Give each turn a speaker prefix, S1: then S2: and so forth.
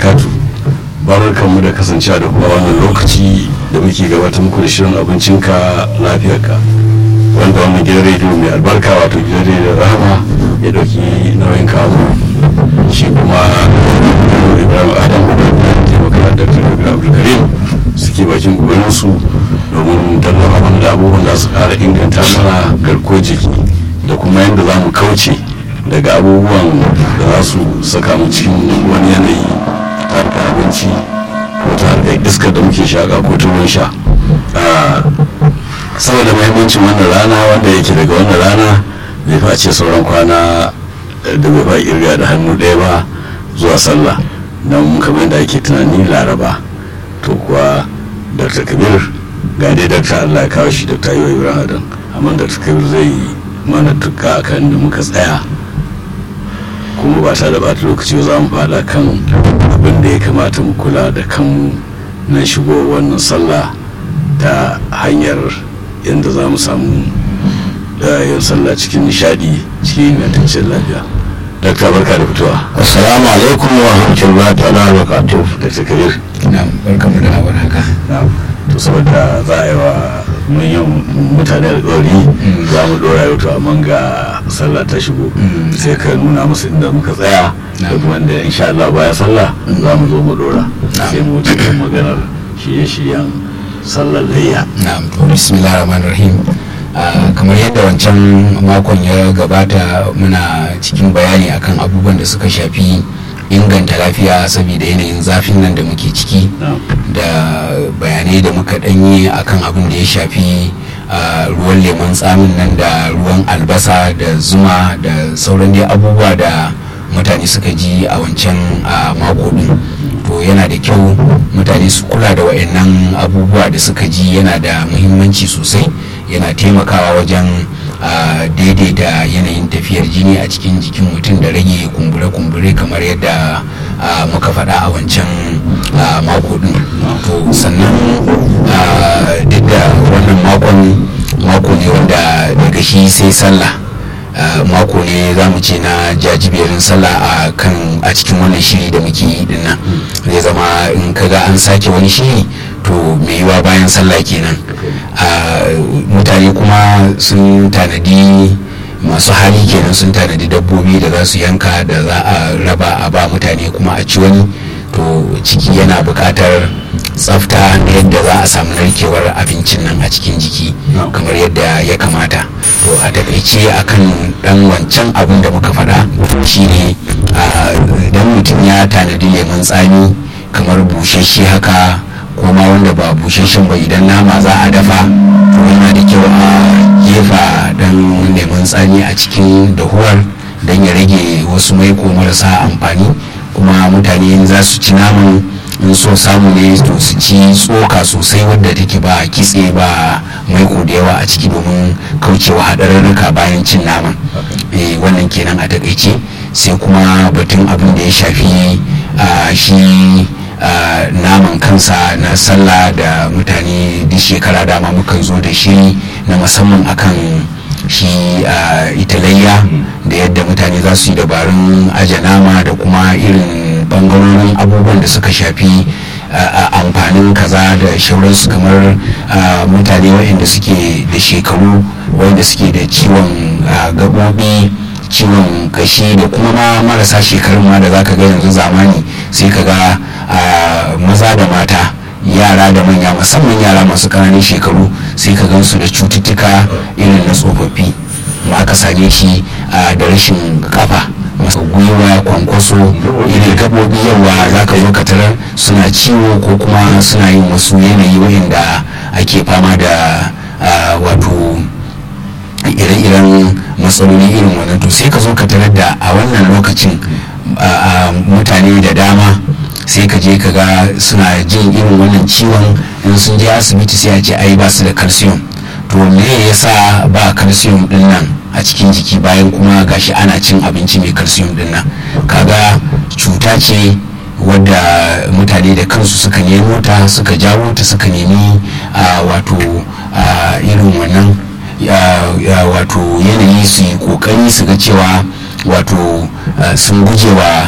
S1: barakatu barkanmu da kasancewa da kuma wannan lokaci da muke gabatar muku da shirin abincinka lafiyarka wanda wannan gidan rediyo mai albarka wato gidan rediyo rahama ya dauki nauyin kawo shi kuma ibrahim adam taimaka da dr abdulkarim suke bakin gubaninsu domin tallafa mana da abubuwan da su kara inganta mana garko jiki da kuma yadda za mu kauce daga abubuwan da za su saka mu cikin wani yanayi ta harkar abinci ko ta harkar iskar da muke shaƙa ko ta ruwan sha saboda mahimmancin wannan rana wanda yake daga wannan rana bai fa ce sauran kwana da bai fa irga da hannu ɗaya ba zuwa sallah don kamar yadda ake tunani laraba to kuwa dr kabir ga dai dr allah ya kawo shi dr ayyuwa ibrahim adam amma dr kabir zai mana tuka kan da muka tsaya kuma ba ta da bata lokaci za mu fada kan abin da ya kamata mu kula da kanmu na shigo wannan sallah ta hanyar yadda za mu samu yin sallah cikin nishadi cikin ingantaccen lafiya dakta barka da fitowa
S2: assalamu alaikum wa rahmatullahi ta'ala wa barakatuh
S1: dakta kabir
S2: na'am barkamu da hawan haka
S1: na'am to saboda za a yi wa manyan mutane alƙawari za mu ɗora yau to amma ga sallah ta shigo sai ka nuna musu inda muka tsaya da kuma da insha Allah baya sallah za mu zo mu ɗora sai mu wuce kan maganar shirye-shiryen sallar layya
S2: na'am to bismillahir rahmanir rahim kamar yadda wancan makon ya gabata muna cikin bayani akan abubuwan da suka shafi inganta lafiya saboda yanayin zafin nan da muke ciki da bayanai da muka danyi akan abin da ya shafi ruwan lemon tsamin nan da ruwan albasa da zuma da sauran dai abubuwa da mutane suka ji a wancan mako din to yana da kyau mutane su kula da wayannan abubuwa da suka ji yana da muhimmanci sosai yana taimakawa wajen daidaita yanayin tafiyar jini a cikin jikin mutum da rage kumbure-kumbure kamar yadda muka faɗa a wancan mako din to sannan duk da wannan makon mako ne wanda daga shi sai sallah mako ne za mu ce na jajiberin sallah a kan a cikin wannan shiri da muke yi dinnan zai zama in kaga an sake wani shiri to mai yiwa bayan sallah kenan mutane kuma sun tanadi masu hali kenan sun tanadi dabbobi da za su yanka da za a raba a ba mutane kuma a ci wani to ciki yana buƙatar tsafta na yadda za a samu narkewar abincin nan a cikin jiki kamar yadda ya kamata to a takaice akan dan wancan abin da muka faɗa shine idan mutum ya tanadi lemun tsami kamar bushashe haka kuma wanda ba bushashen ba idan nama za a dafa to yana da kyau a gefa dan lemun tsami a cikin dahuwar don ya rage wasu maiko marasa amfani kuma mutane za su ci naman in so samu ne to su ci tsoka sosai wadda take ba kitse ba maiko da yawa a ciki domin kaucewa haɗarurruka bayan cin naman wannan kenan a takaice sai kuma batun abin da ya shafi shi naman kansa na sallah da mutane duk shekara dama mukan zo da shi na musamman akan shi italayya da yadda mutane za su yi dabarun aje nama da kuma irin bangarorin abubuwan da suka shafi amfanin kaza da shauransu kamar mutane waɗanda suke da shekaru waɗanda suke da ciwon gaɓoɓi ciwon kashi da kuma ma marasa shekarun ma da za ka ga yanzu zamani sai ka ga maza da mata yara da manya musamman yara masu ƙananan shekaru sai ka gansu da cututtuka irin na tsofaffi ma aka same shi da rashin kafa masu gwiwa kwankwaso irin gaɓoɓi yawa za ka zo ka tarar suna ciwo ko kuma suna yin wasu yanayi wayanda ake fama da wato ire-iren matsaloli irin wannan to sai ka zo ka tarar da a wannan lokacin mutane da dama sai ka je ka ga suna jin irin wannan ciwon in sun je asibiti sai a ce ai ba su da calcium to me yasa ba calcium din nan a cikin jiki bayan kuma gashi ana cin abinci mai calcium din nan kaga cuta ce wadda mutane da kansu suka nemo ta suka jawo ta suka nemi wato irin wannan wato yanayi su yi kokari su ga cewa wato sun gujewa